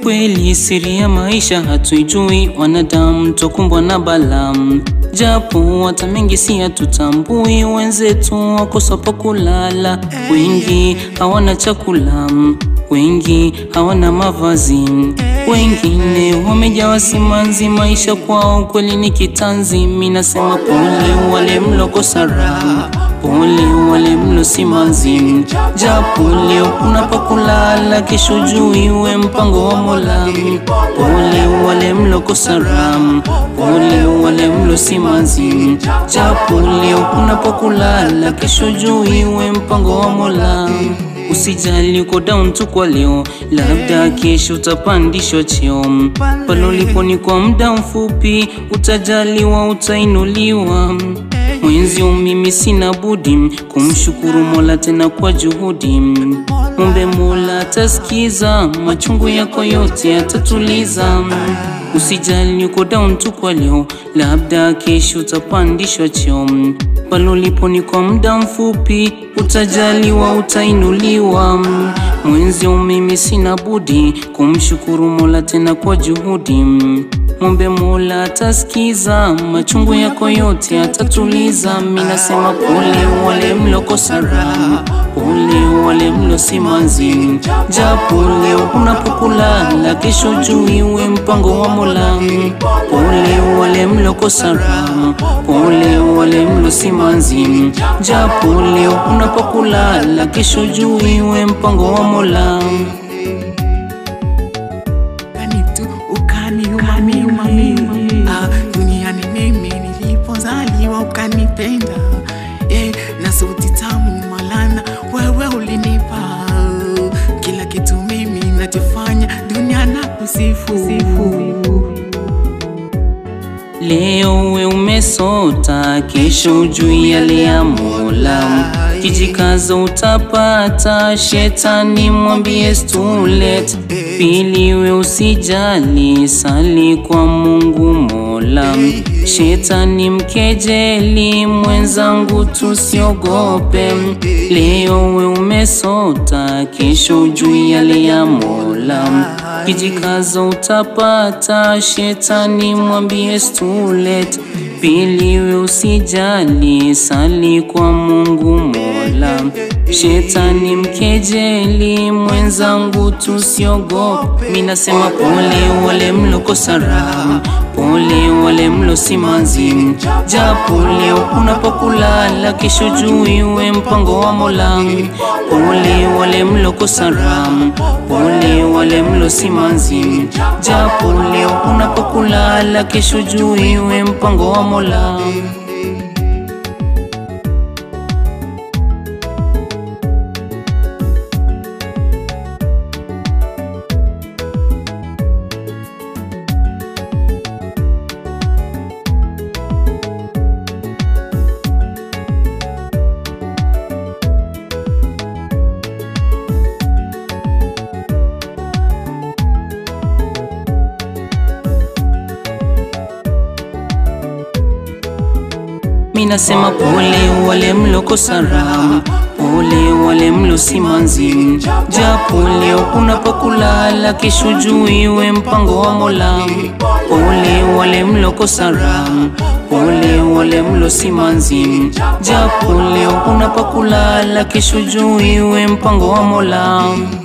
Kweli siri ya maisha hatuijui, wanadamu tokumbwa na balaa, japo hata mengi si hatutambui. Wenzetu wakosa pa kulala, wengi hawana chakula, wengi hawana mavazi, wengine wamejawa simanzi. Maisha kwao kweli ni kitanzi. Mimi nasema pole wale mlokosa raha, pole wale mlo simanzi, japo leo unapokulala, kesho juu iwe mpango wa Mola. Pole wale mlokosa raha, pole wale mlo simanzi, japo leo unapokulala, kesho juu iwe mpango wa Mola. Usijali uko down tu kwa leo, labda kesho utapandishwa cheo. Pale ulipo ni kwa muda mfupi, utajaliwa, utainuliwa. Mwenzio mimi sina budi kumshukuru Mola tena kwa juhudi. Mumbe Mola atasikiza machungu yako yote atatuliza. Usijali uko down tu kwa leo, labda kesho utapandishwa cheo. Pale ulipo ni kwa muda mfupi, utajaliwa, utainuliwa. Mwenzio mimi sina budi kumshukuru Mola tena kwa juhudi. Mwombe Mola atasikiza machungu yako yote atatuliza. Mimi nasema pole wale mlokosa raha, pole wale mlo simanzi, japo leo unapokulala, kesho juu iwe mpango wa Mola. Pole wale mlokosa raha, pole wale mlo simanzi, japo leo unapokulala, kesho juu iwe mpango wa Mola. Ukani tu ukaniuma mimi ah, duniani mimi nilipozaliwa ukanipenda eh, na sauti tamu malana wewe ulinipa kila kitu mimi nachofanya dunia na kusifu Leo we umesota, kesho ujui yale ya Mola. Kijikaza utapata, shetani mwambie stulet. Pili we usijali, sali kwa Mungu Mola. Shetani mkejeli, mwenzangu tusiogope. Leo we umesota, kesho ujui yale ya Mola. Kijikaza utapata, shetani mwambie stulet. Pili we usijali, sali kwa Mungu Mola. Shetani mkejeli, mwenzangu tusiogope. Mimi nasema pole wale mlokosa raha, pole wale mlo simanzi, japo leo unapokulala, kesho juu iwe mpango wa Mola. Pole wale mlokosa raha, pole wale mlo simanzi, japo leo unapokulala, kesho juu iwe mpango wa Mola. Mimi nasema pole wale mlokosa raha, pole wale mlo simanzi, japo leo unapokulala, kesho juu iwe mpango wa Mola. Pole wale mlokosa raha, pole wale mlo simanzi, japo leo unapokulala, kesho juu iwe mpango wa Mola.